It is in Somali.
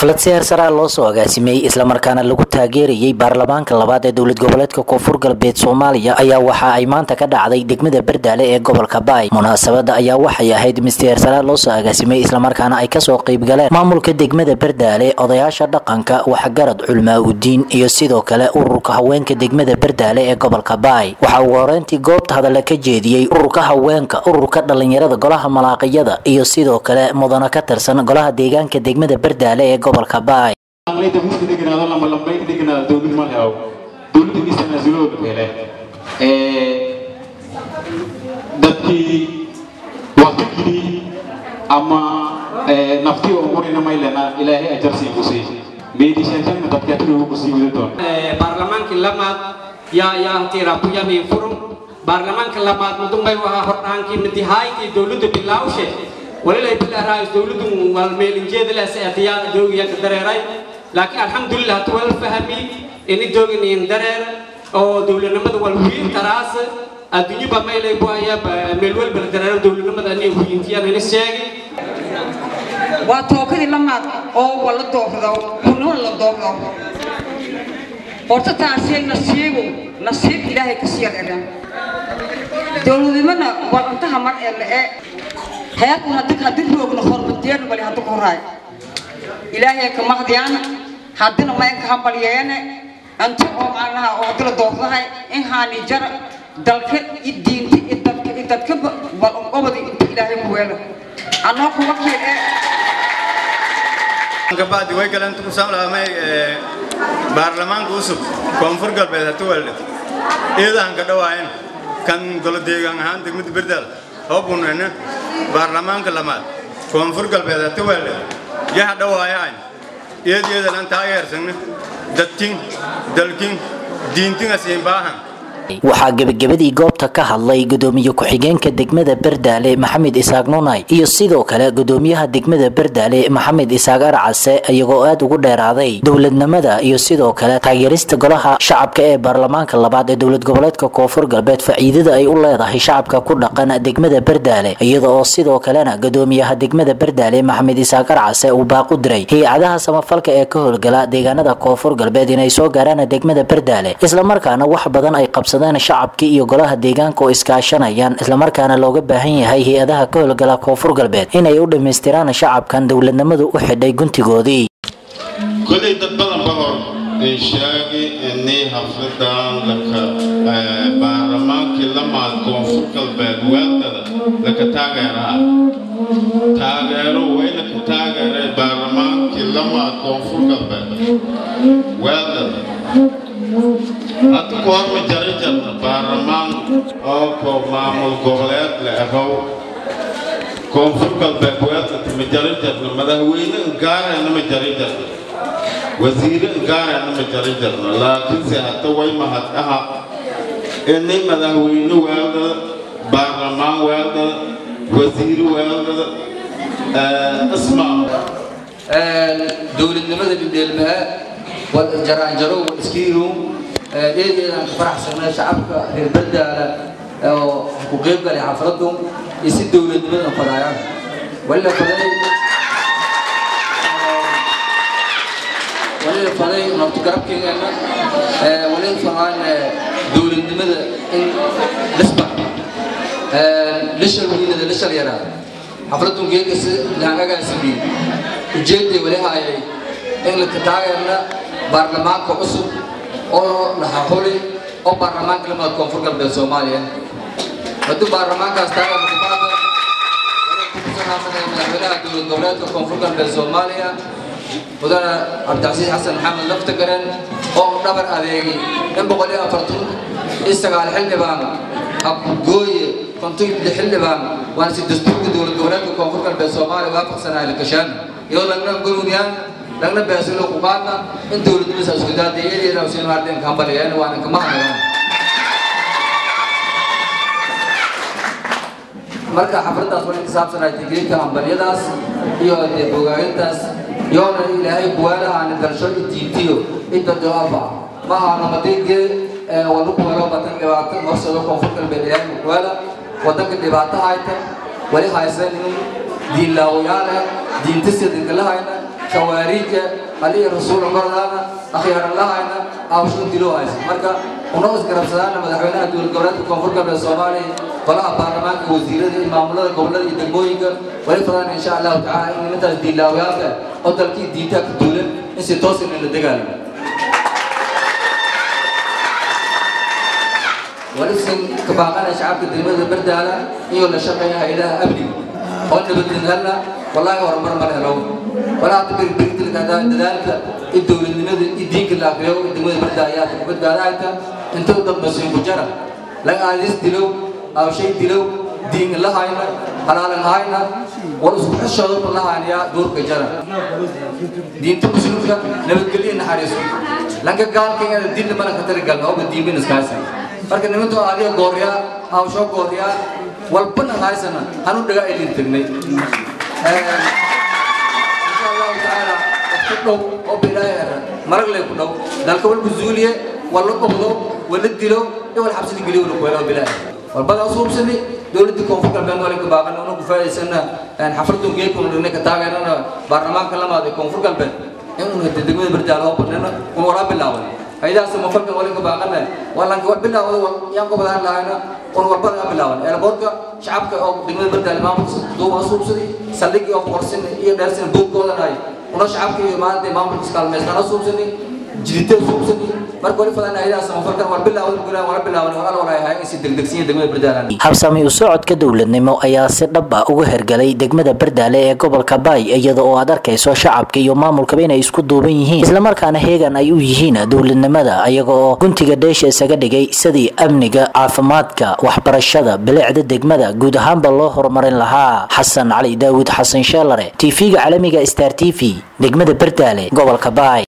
xaflad si heersaraa loo soo agaasimay islamarkaana lagu taageerayay baarlamaanka labaad ee dowlad goboleedka koonfur galbeed soomaaliya ayaa waxa ay maanta ka dhacday degmada bardaale ee gobolka baay munaasabada ayaa waxay ahayd mid si heersaraa loo soo agaasimay islamarkaana ay kasoo qeybgaleen maamulka degmada bardaale odayaasha dhaqanka waxgarad culmaa udiin iyo sidoo kale ururka haweenka degmada bardaale ee gobolka baay waxaa ugu horeyntii goobta hadalla ka jeediyey ururka haweenka ururka dhalinyarada golaha malaaqiyada iyo sidoo kale mudana ka tirsan golaha deegaanka degmada bardaale ee gobolka baay lambayda muska deganaado lama lambayda deganaado dowlad ma leho dowladda dhisana zulooda hele dadkii waqtigii ama naftii oo gurina maylena ilaahay ajarsiin kusii meedishantanna dadkatruhu kusii wada doon baarlamaankii lamaad yaa yaa tiraku yamin furum baarlamaanka lamaad mudunbay wahaa hordhaankii madihaaytii dowladda bilaawshe walilay bilaaraayis dowladdu walmeelinjeeda leh seetiyaa joogiyanka dareeray laakiin alxamdulilah tuwal fahmi ini jooginiin dareer oo dowladnimada wal wiin taraas adduunyaba maylay buaya meel walba la dareero dowladnimada ani wiintiyaan ini sheegi waa tookadii lamaad oo wala doordo hunun la doordo horta taasay nasiibu nasiib ilaahay ka sii reeran dowladnimada waa intaha mar ee la ee heerkuna dadka haddii roogna hormadeena bali hadda ku horaay ilaahay ka mahdiyaana haddina maynka hambalyeene inta oo macnaha oo hadii la doordahay in haani jara dalka i diinta i dadka i dadka bal obadi inta ilaahay ku weelo anoo ku wakiil ee kabacdi way galeen tukusaan lahamay baarlamaanka cusub koonfur galbeed hatu weldhe iidahan ka dhawaayen kan golo deegaan ahaan degmada berdaal hobunene baarlamaanka lamaad koonfur galbeed hatu weldhe yaha dhawaayaan iyad iyadan taageersane dadkin dalkin diintin asiin baahan waxaa gebagabadii goobta ka hadlay gudoomiye ku-xigeenka degmada bardaale maxamed isaaq nunay iyo sidoo kale gudoomiyaha degmada bardaale maxamed isaaq arcase iyagoo aad ugu dheeraaday dowladnimada iyo sidoo kale taageerista golaha shacabka ee baarlamaanka labaad ee dowlad goboleedka koonfur galbeed faa'iidada ay u leedahay shacabka ku dhaqan degmada bardaale iyada oo sidoo kalena gudoomiyaha degmada bardaale maxamed isaaq arcase uu baaqu diray hay-adaha samafalka ee ka howlgala deegaanada koonfur galbeed inay soo gaaraan degmada bardaale islamarkaana wax badan ay qabsadeen shacabkii iyo golaha deegaanka oo iskaashanayaan islamarkaana looga baahan yahay hay-adaha ka howlgala koonfur galbeed inay u dhammaystiraan shacabkan dowladnimadu u xidhay guntigoodii kolay dad badan ba hor ay sheegay inay xafladan laka baarlamaankii lamaad koonfur galbeed weeldada laka taageeraha taageero wayna ka taageeray baarlamaankii lamaad koonfur galbeed weeldada hadda ku horma jari jarna baarlamaan oo ko maamul goboleed la ahow koonfur galbeed weeldada ma jari jarna madaxweyne gaarayna ma jari jarna wasiire gaarayna ma jari jarna laakiinse hadda way mahad aha inay madaxweyne weeldada baarlamaan weeldada wasiire weeldada ismaa dowladnimada dhildheelmaa jaraanjaro iskiiru eedeedaan ka faraxsanay shacabka reer bardaala oo ku qeyb galay xafladdu iyo si dowladnimada fadaayaan walila faday walila faday nabti garabkeygana walila fadaan dowladnimada in lisba lishal wiinada lishal yaraa xafladdu geegasi laangagaasibi ujeeday wali haayay in la taageerna baarlamaanka cusub oo laxaxuli oo baarlamaanka lamada koonfur galbeed soomaaliya hadduu baarlamaankaas taageerna madaxweynaha dowlad goboleedka koonfur galbeed soomaaliya mudane cabdicasiis xasan maxamed laftagaren oo dhabar adeegay in boqol iyo afartan iyo sagaal xildhibaan abgooye konton iyo xildhibaan waana si dastuurka dowlad goboleedka koonfur galbeed soomaaliya waafaqsanahay lakashaan iyadoo lagna gurmudiyaan lagna beesilo ku qaadna in dowladnimada isku daadayeen usiin maarteen kambaliyeen waana kama hadlayaan marka xafladaas waa in saabsanay tigriinka hambalyadaas iyo dee bogaagintaas yoona ilaahay kuwaalahaani dalsho i diintiyo inta jawaaba ma ahano madigee wadu kuwalo badan dhibaato horsado koonfur galbeed ilaahay kuwaala wadanka dhibaato hayta wali haysan in diinlaawayaale diintasidinkalahayna kawaariija aliya rasuul mardaana akhyaaranlahayna aawshan dilowhaysa marka una isgarabsadaana madaxweynaha dowlad goboleedka koonfur galbeed soomaaliya golaha baarlamaanka wasiirada iyo maamulada gobolada iyo degmooyinka wali fadaan insha allahu tacaala in nimantaas diinlaawayaalka oo dalkii diintaa ka duulan in si toosin in la dagaalamo walisin kabaaqana shacabka degmada bardaala iyo la shaqeeya hay-adaha amniga oo nabadgelna wallaahi horumar ma helo walaa tabirbirilka dadaalka iyo dowladnimada iyo diinka la akriyo degmada bardaala ayaa ka badbaadayta intuu dad masiin ku jara laga aadis dilow awshay dilow diin la hayna halaalan hayna war isku xishooda la hayna duurka jara diinta muslimka nabadgelyo naxariiso lanka gaalka inay diin mana ka tarigalno oo diimin iskaasi marka nimantu adiga goorya hawsho goorya walbana haysana hanu dhaga ilin tagnay insha allahu tacaala ku dhow oo bilaayara marag lay ku dhow dalka walku zuuliye wala qobdo wala dilo iyo wal xabsi geliyo wala kuwelo bilaay walbada asuubsani dowladda koonfur galbeed wala ka baaqan oo ku faa'iideysana xafladun geedkuna dhigna ka taageerana baarlamaanka lamaad ee koonfur galbeed inuu degmada bardaal oo banana oo wara bilaawan haydaas ma falka wala ka baaqana wala ka bilaawada yaan ko badan lahayn oo walbada bilaawan airportka shacabka oo degmada bardaal maamulka duuba suubsadi saldhig oo qorsin iyo dheersin buugkooda hay una shacabka iyo maanta maamulka kaalmeysana suubsadi jirita suubsadi marka wali fadana haydaas ma falka wala bilaawada gulaan wala bilaawan wala wala hay in si degdegsiin degmada bardaal habsami u socodka dowladnimo ayaa si dhab ah uga hergalay degmada bardaale ee gobolka baay iyada oo aad arkayso shacabka iyo maamulkaba inay isku duuban yihiin islamarkaana heegan ay u yihiin dowladnimada ayaga oo guntiga dheesha isaga dhigay sidii amniga caafimaadka waxbarashada bilicda degmada guud ahaanba loo horumarin lahaa xasan cali daawud xasan sheelare tv-ga caalamiga star t v degmada bardaale gobolka baay